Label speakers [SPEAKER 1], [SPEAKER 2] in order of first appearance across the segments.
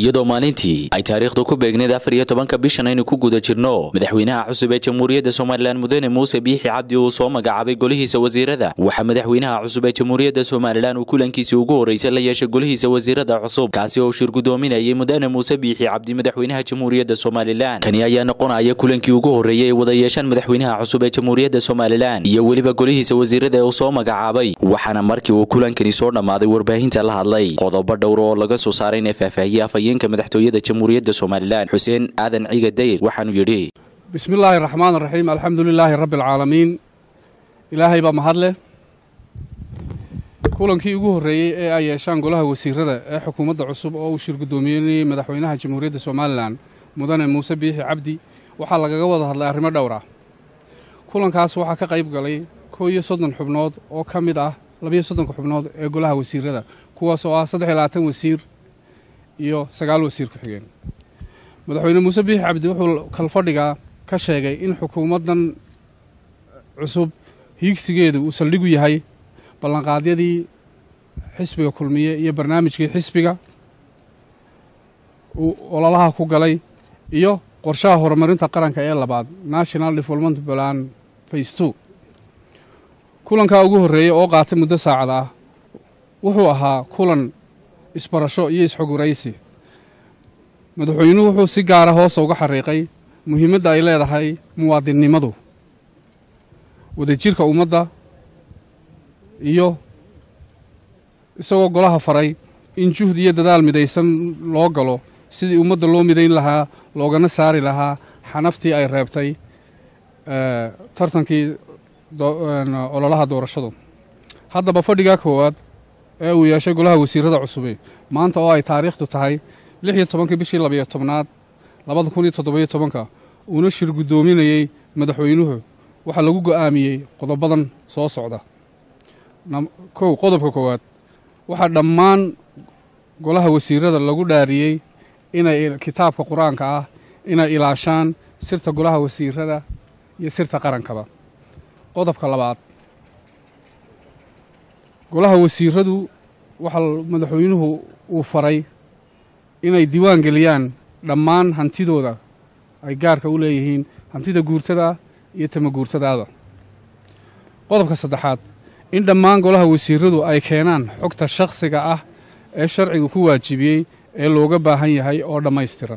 [SPEAKER 1] iyadoo maalintii ay taariikhdu ku beegneed afar iyo tobanka bishan aynu ku guda jirno madaxweynaha cusub ee jamhuuriyadda somalilan mudane muuse biixi cabdi uu soo magacaabay golihiisa wasiirada waxaa madaxweynaha cusub ee jamhuuriyadda somalilan uu kulankiisii ugu horreysay la yeeshay golihiisa wasiirada cusub kaasi oo shir gudoominayay mudane muuse biixi cabdi madaxweynaha jamhuuriyadda somalilan kani ayaa noqonaya kulankii ugu horreeyay ee wada yeeshaan madaxweynaha cusub ee jamhuuriyadda somalilan iyo weliba golihiisa wasiirada ee uu soo magacaabay waxaana markii uu kulankani soo dhammaaday warbaahinta la hadlay qodobo dhowr oo laga soo saaray in faahfaahiyey afhayeenka madaxtooyada jamhuuriyadda somalilan xuseen aadan ciga dayr waxaanuu yidhi
[SPEAKER 2] bismi illaahi raxmaan raxiim alxamdu lilaahi rabbi alcaalamiin ilaahay baa mahad leh kulankii ugu horreeyey ee ay yeeshaan golaha wasiirada ee xukuumadda cusub oo uu shir guddoomiyenayey madaxweynaha jamhuuriyadda somalilan mudane muuse biixi cabdi waxaa lagaga wada hadlay arrimo dhowr ah kulankaas waxaa ka qayb galay koo iyo soddon xubnood oo ka mid ah labiyo soddonka xubnood ee golaha wasiirada kuwaas oo ah saddex iyo labaatan wasiir iyo sagaal wasiir ku-xigeen madaxweyne muuse biixi cabdi wuxuu kalfadhiga ka sheegay in xukuumaddan cusub hiigsigeedu uu saldhigu yahay ballanqaadyadii xisbiga kulmiye iyo barnaamijkii xisbiga uu ololaha ku galay iyo qorshaha horumarinta qaranka ee labaad national development plan face two kulankaa ugu horreeyey oo qaatay muddo saacad ah wuxuu ahaa kulan isbarasho iyo isxoguraysi madaxweynuhu wuxuu si gaara hoosa uga xariiqay muhiimadda ay leedahay muwaadinnimadu wadajirka ummadda iyo isagoo golaha faray in juhd iyo dadaal midaysan loo galo sidii ummadda loo midayn lahaa loogana saari lahaa xanaftii ay reebtay tartankii ololaha doorashadu haddaba fadhigaa koowaad ee uu yeeshay golaha wasiirada cusube maanta oo ay taariikhdu tahay lix iyo tobankii bishii labayo tobnaad labada kun iyo toddobiyo tobanka uuna shir guddoominayey madaxweynuhu waxaa lagu go'aamiyey qodobadan soo socda kow qodobka koowaad waxaa dhammaan golaha wasiirada lagu dhaariyey inay kitaabka qur-aanka ah inay ilaashaan sirta golaha wasiirada iyo sirta qarankaba qodobka labaad golaha wasiiradu waxaa madaxweynuhu uu faray inay diiwaan geliyaan dhammaan hantidooda ay gaarka u leeyihiin hantida guurtada iyo tama guurtadaada qodobka saddexaad in dhammaan golaha wasiiradu ay keenaan xogta shakhsiga ah ee sharcigu ku waajibiyey ee looga baahan yahay oo dhammaystiran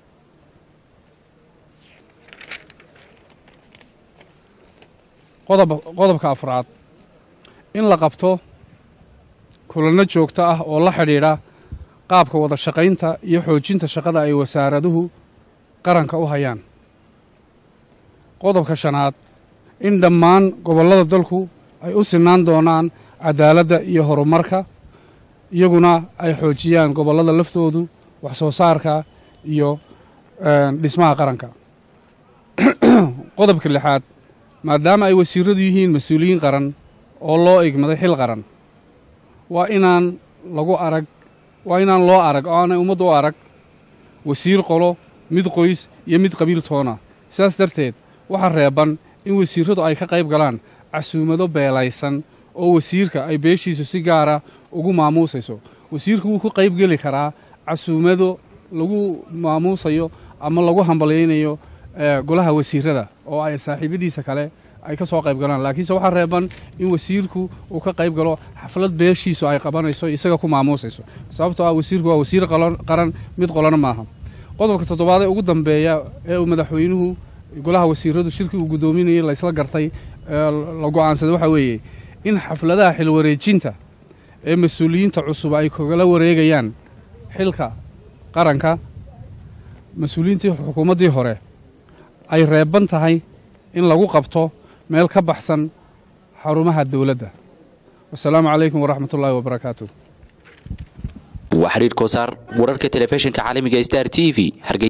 [SPEAKER 2] qodobka afraad in la qabto kulanno joogto ah oo la xidhiidha qaabka wada shaqaynta iyo xoojinta shaqada ay wasaaraduhu qaranka u hayaan qodobka shanaad in dhammaan gobollada dalku ay u sinaan doonaan cadaaladda iyo horumarka iyaguna ay xoojiyaan gobollada laftoodu wax soo saarka iyo dhismaha qaranka qodobka lixaad maadaama ay wasiiradu yihiin mas-uuliyiin qaran oo loo igmaday xil qaran waa inaan lagu arag waa inaan loo arag oo aanay ummaddu u arag wasiir qolo mid qoys iyo mid qabiil toona sidaas darteed waxaa reeban in wasiiradu ay ka qayb galaan casuumado beelaysan oo wasiirka ay beeshiisu si gaara ugu maamuusayso wasiirku wuu ku qayb geli karaa casuumado lagu maamuusayo ama lagu hambalyaynayo golaha wasiirada oo ay saaxiibadiisa kale ay ka soo qayb galaan laakiinse waxaa reeban in wasiirku uu ka qayb galo xaflad beeshiisu ay qabanayso isaga ku maamuusayso sababtoo ah wasiirku waa wasiir qaran mid qolana maaha qodobka toddobaad ee ugu dambeeya ee uu madaxweynuhu golaha wasiiradu shirkii uu guddoominayay laysla gartay la go'aansaday waxaa weeye in xafladaha xilwareejinta ee mas-uuliyiinta cusub ay kagala wareegayaan xilka qaranka mas-uuliyiintii xukuumaddii hore ay reeban tahay in lagu qabto meel ka baxsan xarumaha dowladda wasalaamu calaykum waraxmat ullaahi wabarakaatu
[SPEAKER 1] waa xiriir koosaar wararka telefishinka caalamiga star t v